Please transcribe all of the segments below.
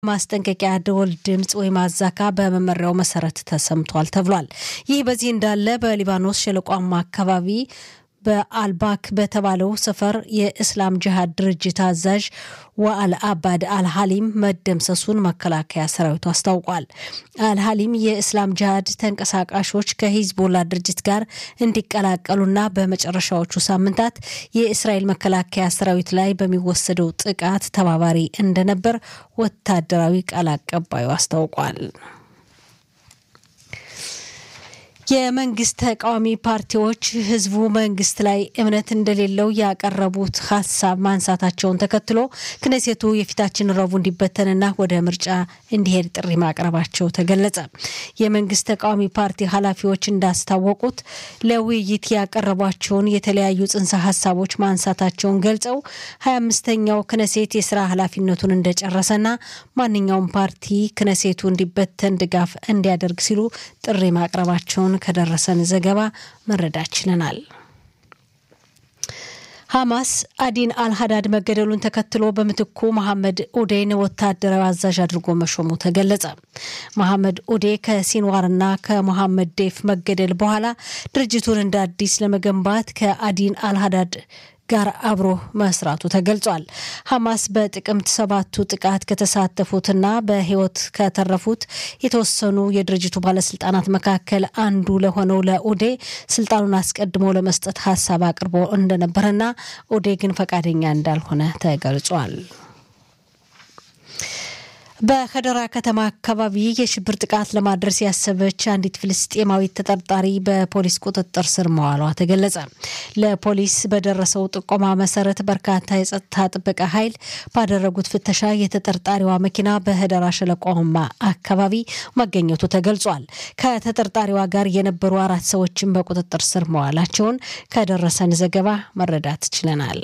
ማስጠንቀቂያ ደወል ድምፅ ወይም አዛካ በመመሪያው መሰረት ተሰምቷል ተብሏል። ይህ በዚህ እንዳለ በሊባኖስ ሸለቋማ አካባቢ በአልባክ በተባለው ሰፈር የእስላም ጅሃድ ድርጅት አዛዥ ወአል አባድ አልሀሊም መደምሰሱን መከላከያ ሰራዊቱ አስታውቋል። አልሀሊም የእስላም ጅሃድ ተንቀሳቃሾች ከሂዝቦላ ድርጅት ጋር እንዲቀላቀሉና በመጨረሻዎቹ ሳምንታት የእስራኤል መከላከያ ሰራዊት ላይ በሚወሰደው ጥቃት ተባባሪ እንደነበር ወታደራዊ ቃል አቀባዩ አስታውቋል። የመንግስት ተቃዋሚ ፓርቲዎች ህዝቡ መንግስት ላይ እምነት እንደሌለው ያቀረቡት ሀሳብ ማንሳታቸውን ተከትሎ ክነሴቱ የፊታችን ረቡዕ እንዲበተንና ወደ ምርጫ እንዲሄድ ጥሪ ማቅረባቸው ተገለጸ። የመንግስት ተቃዋሚ ፓርቲ ኃላፊዎች እንዳስታወቁት ለውይይት ያቀረቧቸውን የተለያዩ ጽንሰ ሀሳቦች ማንሳታቸውን ገልጸው ሀያ አምስተኛው ክነሴት የስራ ኃላፊነቱን እንደጨረሰና ማንኛውም ፓርቲ ክነሴቱ እንዲበተን ድጋፍ እንዲያደርግ ሲሉ ጥሪ ማቅረባቸውን ከደረሰን ዘገባ መረዳት ችለናል። ሐማስ አዲን አልሀዳድ መገደሉን ተከትሎ በምትኩ መሐመድ ኡዴን ወታደራዊ አዛዥ አድርጎ መሾሙ ተገለጸ። መሐመድ ኡዴ ከሲንዋርና ከሞሐመድ ዴፍ መገደል በኋላ ድርጅቱን እንደ አዲስ ለመገንባት ከአዲን አልሀዳድ ጋር አብሮ መስራቱ ተገልጿል። ሐማስ በጥቅምት ሰባቱ ጥቃት ከተሳተፉትና በሕይወት ከተረፉት የተወሰኑ የድርጅቱ ባለስልጣናት መካከል አንዱ ለሆነው ለኡዴ ስልጣኑን አስቀድሞ ለመስጠት ሀሳብ አቅርቦ እንደነበረና ኡዴ ግን ፈቃደኛ እንዳልሆነ ተገልጿል። በከደራ ከተማ አካባቢ የሽብር ጥቃት ለማድረስ ያሰበች አንዲት ፍልስጤማዊት ተጠርጣሪ በፖሊስ ቁጥጥር ስር መዋሏ ተገለጸ። ለፖሊስ በደረሰው ጥቆማ መሰረት በርካታ የጸጥታ ጥበቃ ኃይል ባደረጉት ፍተሻ የተጠርጣሪዋ መኪና በህደራ ሸለቆማ አካባቢ መገኘቱ ተገልጿል። ከተጠርጣሪዋ ጋር የነበሩ አራት ሰዎችን በቁጥጥር ስር መዋላቸውን ከደረሰን ዘገባ መረዳት ችለናል።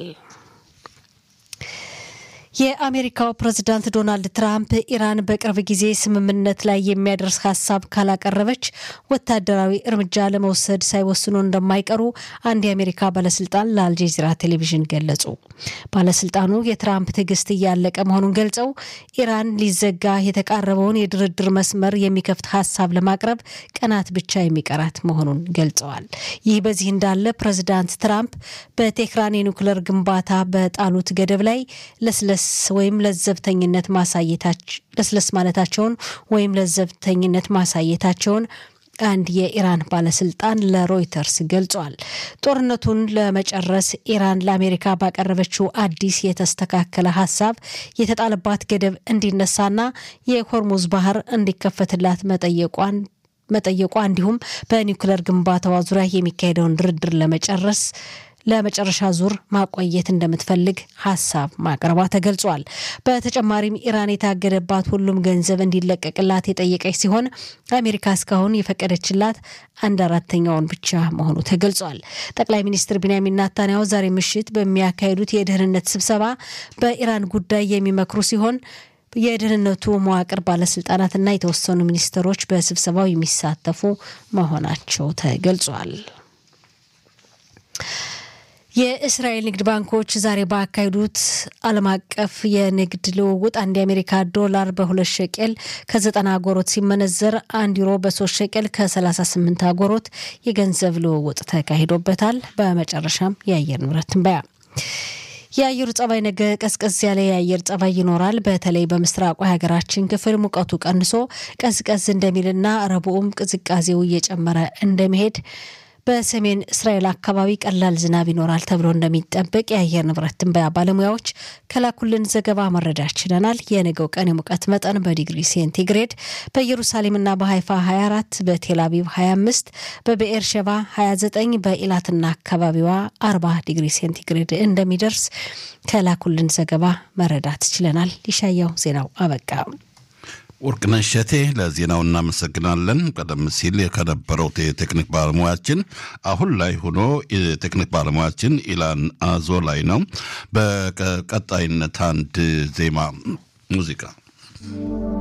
የአሜሪካው ፕሬዝዳንት ዶናልድ ትራምፕ ኢራን በቅርብ ጊዜ ስምምነት ላይ የሚያደርስ ሀሳብ ካላቀረበች ወታደራዊ እርምጃ ለመውሰድ ሳይወስኑ እንደማይቀሩ አንድ የአሜሪካ ባለስልጣን ለአልጀዚራ ቴሌቪዥን ገለጹ። ባለስልጣኑ የትራምፕ ትዕግስት እያለቀ መሆኑን ገልጸው ኢራን ሊዘጋ የተቃረበውን የድርድር መስመር የሚከፍት ሀሳብ ለማቅረብ ቀናት ብቻ የሚቀራት መሆኑን ገልጸዋል። ይህ በዚህ እንዳለ ፕሬዝዳንት ትራምፕ በቴህራን የኒውክለር ግንባታ በጣሉት ገደብ ላይ ለስለስ ወይም ለዘብተኝነት ማሳየታቸው ለስለስ ማለታቸውን ወይም ለዘብተኝነት ማሳየታቸውን አንድ የኢራን ባለስልጣን ለሮይተርስ ገልጿል። ጦርነቱን ለመጨረስ ኢራን ለአሜሪካ ባቀረበችው አዲስ የተስተካከለ ሀሳብ የተጣለባት ገደብ እንዲነሳና የሆርሙዝ ባህር እንዲከፈትላት መጠየቋን መጠየቋ እንዲሁም በኒውክለር ግንባታዋ ዙሪያ የሚካሄደውን ድርድር ለመጨረስ ለመጨረሻ ዙር ማቆየት እንደምትፈልግ ሀሳብ ማቅረቧ ተገልጿል። በተጨማሪም ኢራን የታገደባት ሁሉም ገንዘብ እንዲለቀቅላት የጠየቀች ሲሆን አሜሪካ እስካሁን የፈቀደችላት አንድ አራተኛውን ብቻ መሆኑ ተገልጿል። ጠቅላይ ሚኒስትር ቢንያሚን ናታንያሁ ዛሬ ምሽት በሚያካሂዱት የደህንነት ስብሰባ በኢራን ጉዳይ የሚመክሩ ሲሆን የደህንነቱ መዋቅር ባለስልጣናትና የተወሰኑ ሚኒስትሮች በስብሰባው የሚሳተፉ መሆናቸው ተገልጿል። የእስራኤል ንግድ ባንኮች ዛሬ ባካሄዱት ዓለም አቀፍ የንግድ ልውውጥ አንድ የአሜሪካ ዶላር በሁለት ሸቄል ከዘጠና አጎሮት ሲመነዘር አንድ ዩሮ በሶስት ሸቄል ከ38 አጎሮት የገንዘብ ልውውጥ ተካሂዶበታል። በመጨረሻም የአየር ንብረት ትንበያ የአየሩ ጸባይ ነገ ቀዝቀዝ ያለ የአየር ጸባይ ይኖራል። በተለይ በምስራቁ የሀገራችን ክፍል ሙቀቱ ቀንሶ ቀዝቀዝ እንደሚልና ረቡዕም ቅዝቃዜው እየጨመረ እንደሚሄድ በሰሜን እስራኤል አካባቢ ቀላል ዝናብ ይኖራል ተብሎ እንደሚጠበቅ የአየር ንብረት ትንበያ ባለሙያዎች ከላኩልን ዘገባ መረዳት ችለናል። የነገው ቀን የሙቀት መጠን በዲግሪ ሴንቲግሬድ በኢየሩሳሌምና በሀይፋ 24፣ በቴል አቪቭ 25፣ በብኤር ሸባ 29፣ በኢላትና አካባቢዋ 40 ዲግሪ ሴንቲግሬድ እንደሚደርስ ከላኩልን ዘገባ መረዳት ችለናል። ይሻያው ዜናው አበቃ። ወርቅነሽ እሸቴ ለዜናው እናመሰግናለን። ቀደም ሲል ከነበረው የቴክኒክ ባለሙያችን አሁን ላይ ሆኖ የቴክኒክ ባለሙያችን ኢላን አዞ ላይ ነው። በቀጣይነት አንድ ዜማ ሙዚቃ